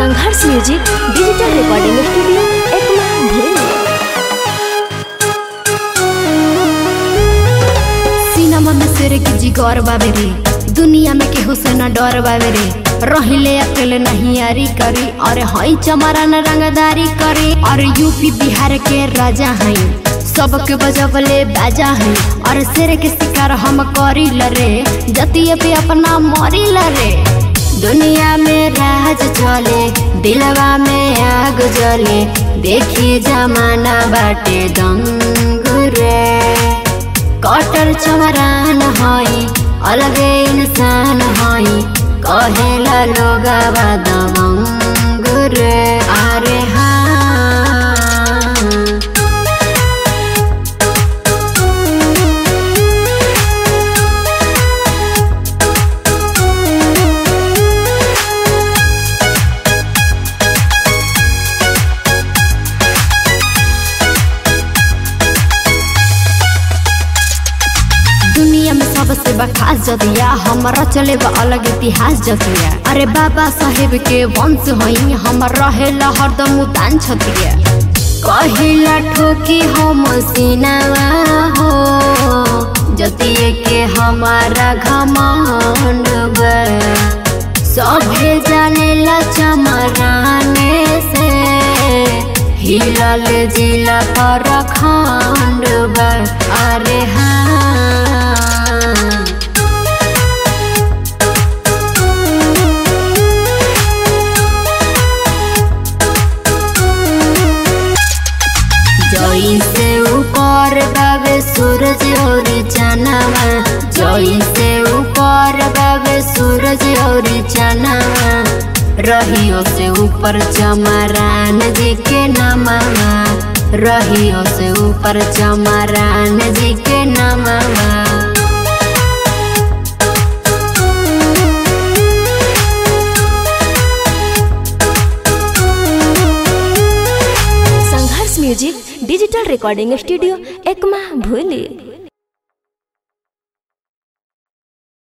संघर्ष music digital recording studio Ekma भूल सिनेमा में शेर के जिगर बाबे रे दुनिया में केहू से न डर बाबे रे रहिले अकेले नहीं यारी करी और हई चमरा न रंगदारी करी और यूपी बिहार के राजा हई सबके बजबले बाजा हई और शेर के शिकार हम करी लरे जतिये पे अपना मरी लरे दुनिया में राज चले दिलवा में आग जले देखी जमाना बाटे दंग रे कटर चमरान हई अलगे इंसान हई कहेला लोगवा दबंग रे अरे हाँ दुनिया में सबसे बखास जदिया हमारा चले बा अलग इतिहास जतिया अरे बाबा साहेब के वंश हई हम रहेला हरदम उतान छतिया कहिला ठोकी हम सीनावा हो जतिये के हमारा घमंड बा सभे जानेला चमराने से हिलल जिला पर खंड बा अरे हाँ जई से ऊपर बाबे सूरज और चनावा जई से ऊपर बाबे सूरज और चनावा रहियो से ऊपर चमरान जी के नमावा रहियो से ऊपर चमरान जी के नमावा Sangharsh music digital recording studio Ekma भूली